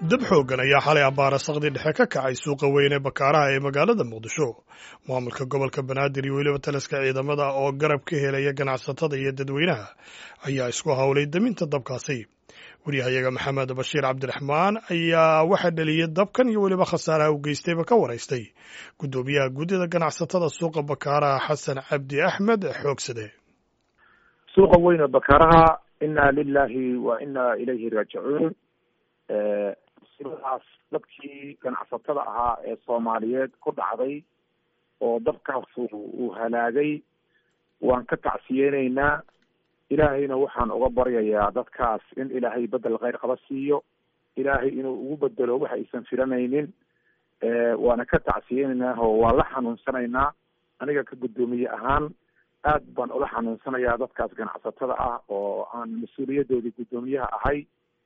dab xooggan ayaa xalay abbaara sakdi dhexe ka kacay suuqa weyn ee bakaaraha ee magaalada muqdisho maamulka gobolka banaadir iyo weliba taliska ciidamada oo garab ka helaya ganacsatada iyo dadweynaha ayaa isku howlay daminta dabkaasi wariyahayaga maxamed bashiir cabdiraxmaan ayaa waxaa dheliyey dabkan iyo weliba khasaaraha u geystayba ka waraystay guddoomiyaha guddida ganacsatada suuqa bakaaraha xasan cabdi axmed xoogsade suuqa weyne bakaaraha inna lilahi wa inna ilayhi raajicuun sidaas dadkii ganacsatada ahaa ee soomaaliyeed ku dhacday oo dabkaas uu halaagay waan ka tacsiyeyneynaa ilaahayna waxaan uga baryayaa dadkaas in ilaahay bedel kheyr qaba siiyo ilaahay inuu ugu bedelo waxa aysan filanaynin waana ka tacsiyeyneynaa oo waan la xanuunsanaynaa aniga ka guddoomiye ahaan aad baan ula xanuunsanayaa dadkaas ganacsatada ah oo aan mas-uuliyadoodii guddoomiyaha ahay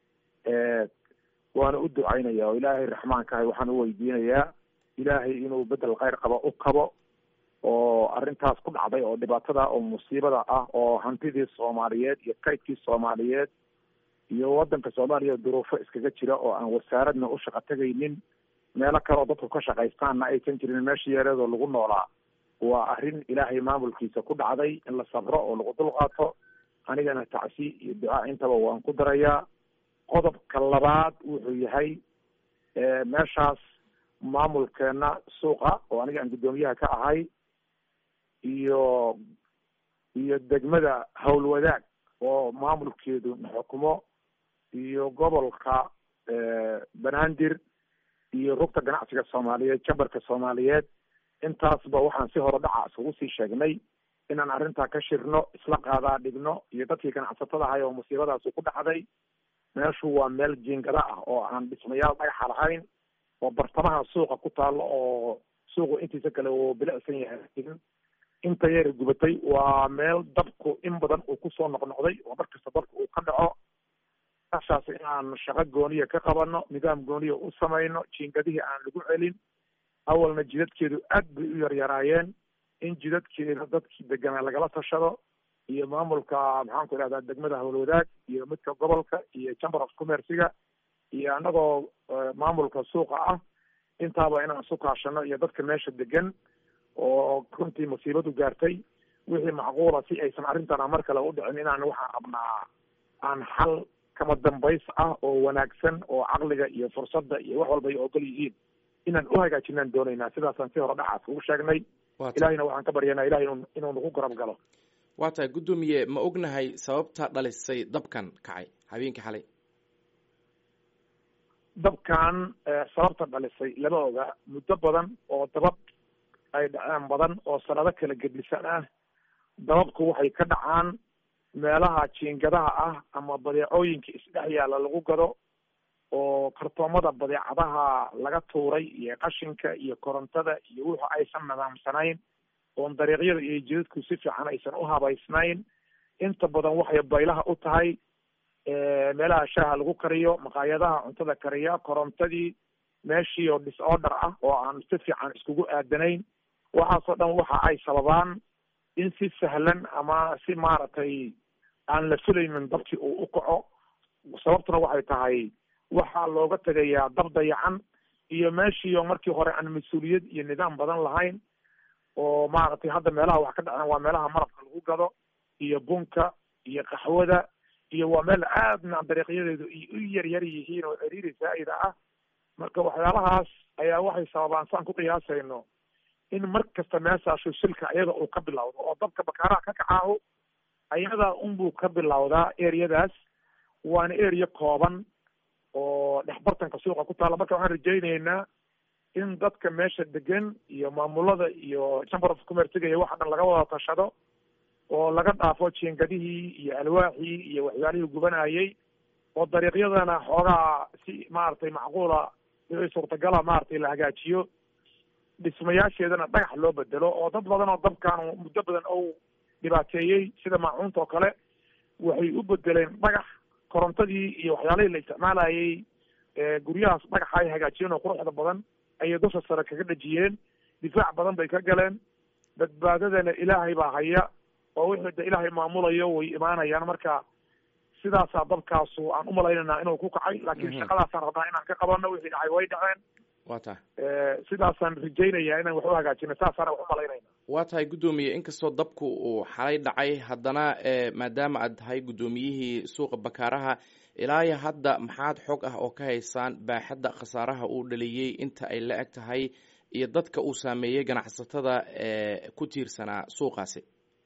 waana u ducaynaya oo ilaahay raxmaankahay waxaan u weydiinayaa ilaahay inuu bedel kheyr qaba u kabo oo arrintaas ku dhacday oo dhibaatada oo musiibada ah oo hantidii soomaaliyeed iyo kaydkii soomaaliyeed iyo wadanka soomaaliya duruufo iskaga jira oo aan wasaaradna u shaqo tegaynin meelo kale oo dadku ka shaqaystaanna aysan jirin meesha yareedoo lagu noolaa waa arrin ilaahay maamulkiisa ku dhacday in la sabro oo lagu dulqaato anigana tacsi iyo ducaa intaba waan ku darayaa qodobka labaad wuxuu yahay meeshaas maamulkeena suuqa oo aniga aan guddoomiyaha ka ahay iyo iyo degmada howlwadaag oo maamulkeedu xukumo iyo gobolka banaadir iyo rugta ganacsiga soomaaliyeed jambarka soomaaliyeed intaasba waxaan si hore dhaca iskugu sii sheegnay inaan arrintaa ka shirno isla qaadaa dhigno iyo dadkii ganacsatada ahay oo musiibadaasi ku dhacday meeshu waa meel jiingada ah oo aan dhismayaal dhagaxa lahayn oo bartamaha suuqa ku taalo oo suuqu intiisa kale uu bilicsan yahay inta yar gubatay waa meel dabku in badan uu kusoo noqnoqday oo markasta dabka uu ka dhaco meeshaas inaan shaqo gooniya ka qabano nidaam gooniya u samayno jiingadihii aan lagu celin awalna jidadkeedu aad bay u yaryaraayeen in jidadkeeda dadkii deganaa lagala tashado iyo maamulka maxaan ku idhahdaa degmada howlwadaag iyo midka gobolka iyo chamber of commerciga iyo anagoo maamulka suuqa ah intaaba inaan isu kaashano iyo dadka meesha degan oo runtii musiibadu gaartay wixii macquula si aysan arrintana mar kale u dhicin inaan waxaan rabnaa aan xal kama dambays ah oo wanaagsan oo caqliga iyo fursadda iyo wax walba ay ogol yihiin inaan u hagaajinaan doonaynaa sidaasaan si hore dhacaas ugu sheegnay ilahayna waxaan ka baryanaa ilahay inu inuu nagu garab galo waa tahay guddoomiye ma ognahay sababta dhalisay dabkan kacay habeenkii xalay dabkan sababta dhalisay lama oga muddo badan oo dabab ay dhaceen badan oo sanado kala gedlisan ah dababku waxay ka dhacaan meelaha jiingadaha ah ama badeecooyinka isdhex yaalla lagu gado oo kartoomada badeecadaha laga tuuray iyo qashinka iyo korontada iyo wuxu aysan nidaamsanayn oon dariiqyada iyo jidadku si fiican aysan u habaysnayn inta badan waxay baylaha u tahay meelaha shaaha lagu kariyo maqaayadaha cuntada kariya korontadii meeshii oo disorder ah oo aan si fiican iskugu aadanayn waxaasoo dhan waxa ay sababaan in si sahlan ama si maaragtay aan la filaynin dabkii uu u kaco sababtuna waxay tahay waxaa looga tegayaa dab dayacan iyo meeshii oo markii hore aan mas-uuliyad iyo nidaam badan lahayn oo maaragtay hadda meelaha wax ka dhaceen waa meelaha marabka lagu gado iyo bunka iyo qaxwada iyo waa meel aadna dariiqyadeedu u yaryar yihiin oo ciriiri zaa'ida ah marka waxyaalahaas ayaa waxay sababaan saan ku qiyaasayno in mar kasta meeshaashu silka ayada uu ka bilowdo oo dabka bakaaraha ka kacaahu ayada unbuu ka bilowdaa ereyadaas waana area kooban oo dhexbartanka suuqa ku taalla marka waxaan rajayneynaa in dadka meesha degan iyo maamulada iyo chamber of commerciga iyo waxa dhan laga wada tashado oo laga dhaafo jiingadihii iyo alwaaxii iyo waxyaalihii gubanayay oo dariiqyadana xoogaa si maaragtay macquula wixii suurtagala maaragtay la hagaajiyo dhismayaasheedana dhagax loo bedelo oo dad badan oo dabkan muddo badan ou dhibaateeyey sida maacuunta oo kale waxay u bedeleen dhagax korontadii iyo waxyaalihii la isticmaalayay guryahaas dhagaxa ay hagaajiyeen oo quruxda badan ayay dusha sare kaga dhejiyeen difaac badan bay ka galeen badbaadadana ilaahay baa haya oo wixii da ilaahay maamulayo way imaanayaan marka sidaasaa dabkaasu aan umalaynayna inuu ku kacay laakiin shaqadaasaan rabnaa inaan ka qabano wixii dhacay way dhaceen wa tahay sidaasaan rajaynaya inaan wax u hagaajino saasaana wax umalaynayna waa tahay guddoomiye inkastoo dabku uu xalay dhacay haddana maadaama aad tahay guddoomiyihii suuqa bakaaraha ilaa iyo hadda maxaad xog ah oo ka haysaan baaxadda khasaaraha uu dhaliyey inta ay la eg tahay iyo dadka uu saameeyey ganacsatada ku tiirsanaa suuqaasi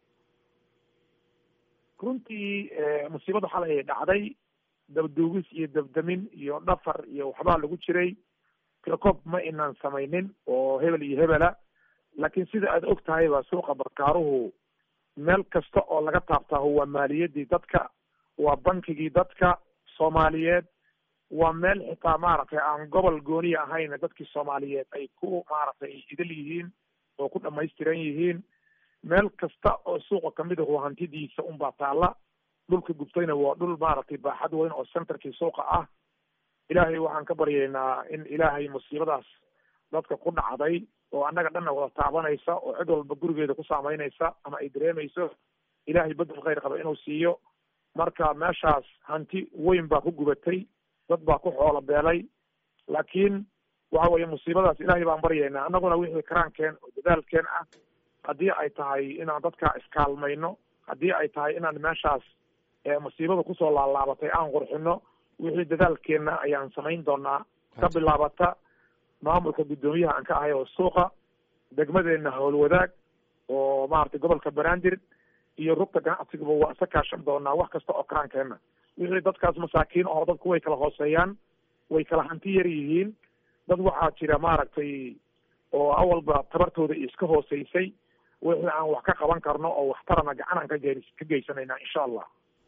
runtii musiibada xalay ay dhacday dabduugis iyo dabdamin iyo dhafar iyo waxbaa lagu jiray tilacob ma inaan samaynin oo hebel iyo hebela laakiin sida aad og tahayba suuqa bakaaruhu meel kasta oo laga taabtaaho waa maaliyadii dadka waa bankigii dadka soomaaliyeed waa meel xitaa maaragtay aan gobol gooniya ahayn dadkii soomaaliyeed ay ku maaragtay idil yihiin oo ku dhamaystiran yihiin meel kasta oo suuqa kamid ahu hantidiisa unbaa taalla dhulka gubtayna waa dhul maaragtay baaxad weyn oo centerkii suuqa ah ilaahay waxaan ka baryaynaa in ilaahay musiibadaas dadka ku dhacday oo annaga dhanna wada taabanaysa oo cid walba gurigeeda ku saameynaysa ama ay dareemayso ilaahay bedel khayr qaba inuu siiyo marka meeshaas hanti weyn baa ku gubatay dad baa ku xoolo beelay laakiin waxa weeye musiibadaas ilaahay baan baryaynaa annaguna wixii karaankeen oo dadaalkeen ah haddii ay tahay inaan dadka iskaalmayno haddii ay tahay inaan meeshaas musiibada kusoo laalaabatay aan qurxino wixii dadaalkeenna ayaan samayn doonaa ka bilaabata maamulka guddoomiyaha aan ka ahay oo suuqa degmadeena howlwadaag oo maaragtay gobolka banaadir iyo rugta ganacsigaba waa isa kaashan doonaa wax kasta oo karaankeenna wixii dadkaas masaakiin oo dadku way kala hooseeyaan way kala hanti yar yihiin dad waxaa jira maaragtay oo awalba tabartooda iska hooseysay wixii aan wax ka qaban karno oo waxtarana gacan aan kage ka geysanayna insha allah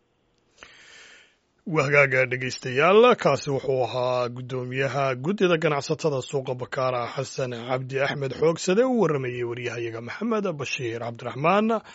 wahagaaga dhegaystayaal kaasi wuxuu ahaa guddoomiyaha guddida ganacsatada suuqa bakaara xasan cabdi axmed xoogsade u waramayey waryahayaga maxamed bashiir cabdiraxmaan